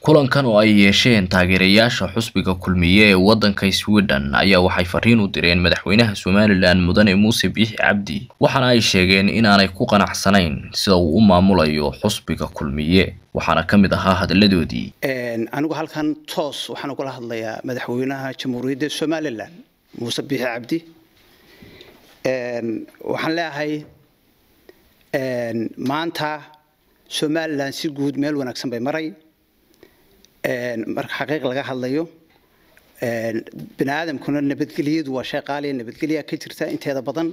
kulankan oo ay yeesheen taageerayaasha xusbiga kulmiye ee waddanka sweden ayaa waxay fariin u direen madaxweynaha somalilan mudane muuse biixi cabdi waxaana ay sheegeen inaanay ku qanacsanayn sida uu u maamulayo xusbiga kulmiye waxaana ka mid ahaa hadalladoodii anigu halkan toos waxaan ugala hadlayaa madaxweynaha jamhuuriyadda somalilan muuse biixi cabdi waxaan leeyahay maanta somalilan si guud meel wanaagsan bay maray marka xaqiiq laga hadlayo bini aadamkuna nabadgelyadu waa shay qaaliya nabadgelya ka jirta inteeda badan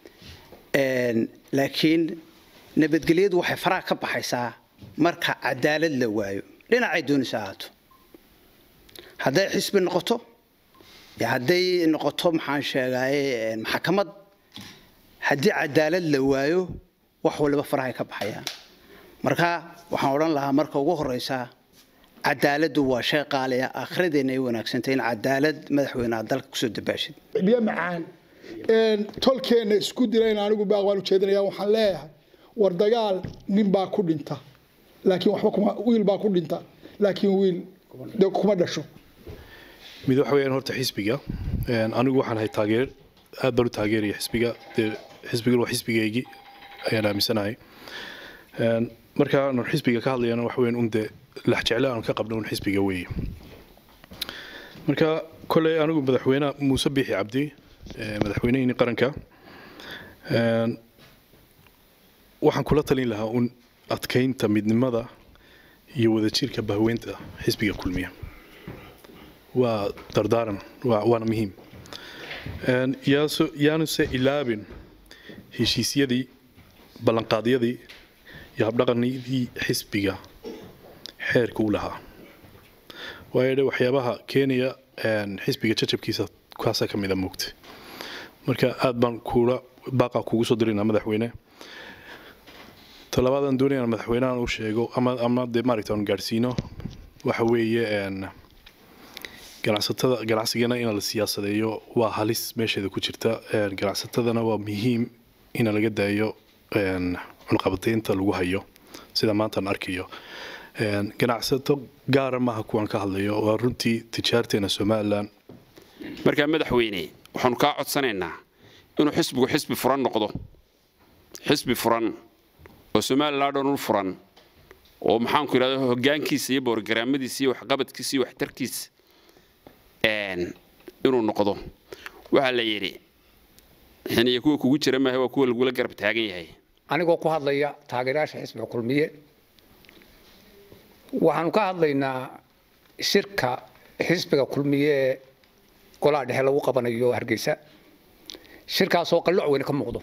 laakiin nabadgelyadu waxay faraha ka baxaysaa marka cadaalad la waayo dhinacay doonaysa ahaato hadday xisbi noqoto iyo hadday noqoto maxaan sheegaye maxkamad haddii cadaalad la waayo wax waliba farahay ka baxayaan marka waxaan odhan lahaa marka ugu horeysa cadaaladdu waa shay qaaliya akhiradeena ay wanaagsantay in cadaalad madaxweyneha dalka kusoo dabaashid biyo macaan tolkeenna isku dilayn anigu baaq waan ujeedinaya waxaan leeyahay war dagaal nin baa ku dhinta laakiin waxba kuma wiil baa ku dhinta laakiin wiil de kuma dhasho mid waxa weeyaan horta xisbiga anigu waxaan ahay taageer aad baan u taageeraya xisbiga dee xisbigan waa xisbigaygii ayaan aaminsanahay marka aan xisbiga ka hadlayana waxa weeyaan un dee laxjeclo aan ka qabno un xisbiga weeye marka kolley anigu madaxweyne muuse biixi cabdi madaxweynehii qaranka waxaan kula talin lahaa un adkaynta midnimada iyo wadajirka bahweynta xisbiga kulmiya waa dardaaran waana muhiim yaanuse ilaabin heshiisyadii ballanqaadyadii iyo habdhaqanidii xisbiga xeerka u lahaa waayo dhe waxyaabaha keenaya xisbiga jajabkiisa kaasa ka mida moogta marka aad baan kula baaqa kugu soo dirina madaxweyne talabaadaan doonaya madaxweynahan u sheego ama ama dee maaragta aan gaadhsiino waxa weeye ganacsatada ganacsigana in la siyaasadeeyo waa halis meesheeda ku jirta ganacsatadana waa muhiim in laga daayo cunqabataynta lagu hayo sida maantaan arkayo ganacsato gaara maaha kuwaan ka hadlayo waa runtii tijaarteena somalilan markaa madaxweyne waxaanu kaa codsanaynaa inuu xisbigu xisbi furan noqdo xisbi furan oo somalilan dhan u furan oo maxaanku idhahda hoggaankiisa iyo boorgaraamadiisa iyo waxqabadkiisa iyo waxtarkiisa inuu noqdo waxaa la yidhi xiniya kuwa kugu jira maaha waa kuwa lagula garab taagan yahay anigoo ku hadlaya taageerayaasha xisbiga kulmiye waxaanu ka hadlaynaa shirka xisbiga kulmiye ee golaha dhexe lagu qabanayo hargeysa shirkaasoo qalloc weyne ka muuqdo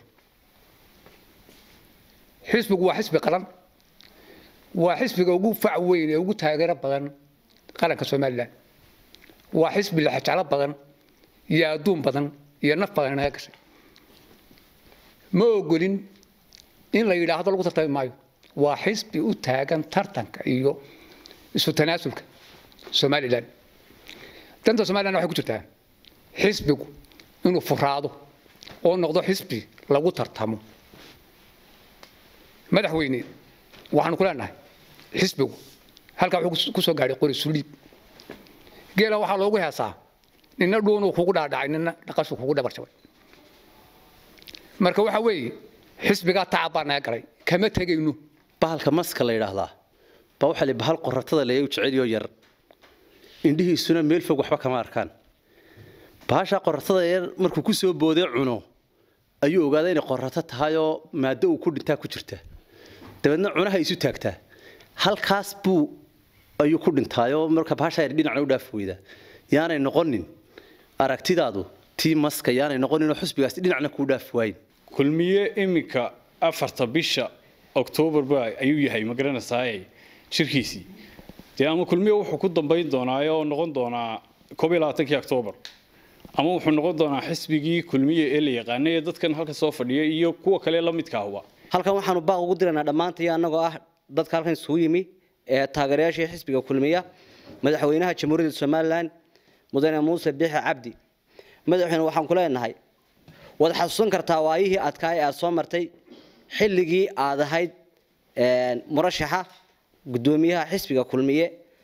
xisbigu waa xisbi qaran waa xisbiga ugu fac weyn ee ugu taageero badan qaranka somalilan waa xisbi laxajeclo badan iyo adduun badan iyo naf badan inaga gashay ma ogolin in la yidhaahdo lagu tartami maayo waa xisbi u taagan tartanka iyo isu tanaasulka somalilan danta somalilan waxay ku jirtaa xisbigu inuu furaado oo noqdo xisbi lagu tartamo madaxweyne waxaanu ku leenahay xisbigu halkaa wuxuu ku soo gaadhay qori suliib geela waxaa loogu heesaa nina dhuunuu kugu dhaadhacay nina dhaqashuu kugu dhabarjabay marka waxa weeye xisbigaa tacab baa naga galay kama tegayno bahalka maska la yidhaahdaa baa waxaa li bahal qoratada leeya u jeceliyo yar indhihiisuna meel fog waxba kama arkaan bahashaa qoratada yar markuu ku soo boodee cuno ayuu ogaaday inay qorato tahayoo maaddo uu ku dhintaa ku jirta dabeedna cunaha isu taagtaa halkaas buu ayuu ku dhintaayoo marka bahashaa yar dhinacna u dhaaf weyda yaanay noqonin aragtidaadu tii maska yaanay noqoninoo xusbigaasi dhinacna kuu dhaaf waayin kulmiye iminka afarta bisha oktoobarba ayuu yahay ma garanaysaay shirkiisii dee ama kulmiye wuxuu ku dambayn doonaa oo noqon doonaa koob iyo labaatankii oktoobar ama wuxuu noqon doonaa xisbigii kulmiye ee la yaqaanay ee dadkan halka soo fadhiya iyo kuwa kale la midka ahba halkan waxaanu baaq ugu diraynaa dhammaantay annagoo ah dadka halkan isugu yimi ee taageerayaashii xisbiga kulmiya madaxweynaha jamhuuriyadda somalilan mudane muuse biixi cabdi madaxweyne waxaan ku leenahay waad xasuusan kartaa waayihii adkaa ee aad soo martay xilligii aad ahayd murashaxa gudoomiyaha xisbiga kulmiye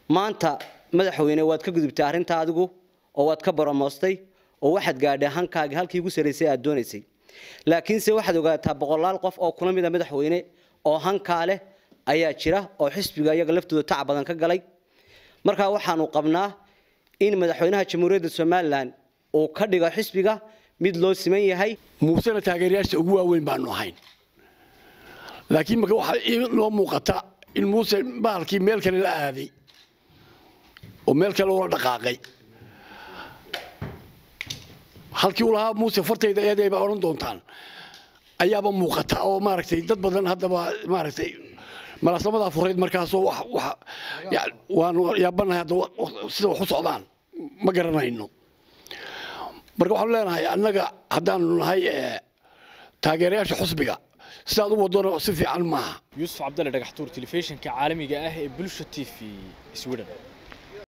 maanta madaxweyne waad ka gudubtay arrinta adigu oo waad ka baramoostay oo waxaad gaadhay hankaagii halkii ugu sarraysay aad doonaysay laakiinse waxaad ogaataa boqolaal qof oo kula mida madaxweyne oo hankaa leh ayaa jira oo xisbiga iyaga laftooda tac badan ka galay markaa waxaanu qabnaa in madaxweynaha jamhuuriyadda somalilan uu ka dhigo xisbiga mid loo siman yahay muusena taageerayaasha ugu waaweyn baanu ahayn laakiin marka waxaa ii loo muuqata in muuse bahalkii meel kale la aaday oo meel kale ula dhaqaaqay halkii uu lahaa muuse fartayda eeday baa odhan doontaan ayaaba muuqata oo maaragtay dad badan haddaba maaragtay malaasamadaa fureyd markaasoo wax wax ya- waanu yaabanahay hadda wa- wa- sida wax u socdaan ma garanayno marka waxaanu leenahay annaga haddaanu nahay eh, taageerayaasha xusbiga sidaad u wadona si fiican maaha yuusuf cabdalle dhagaxtuur telefishinka caalamiga ah ee bulsha t v sweden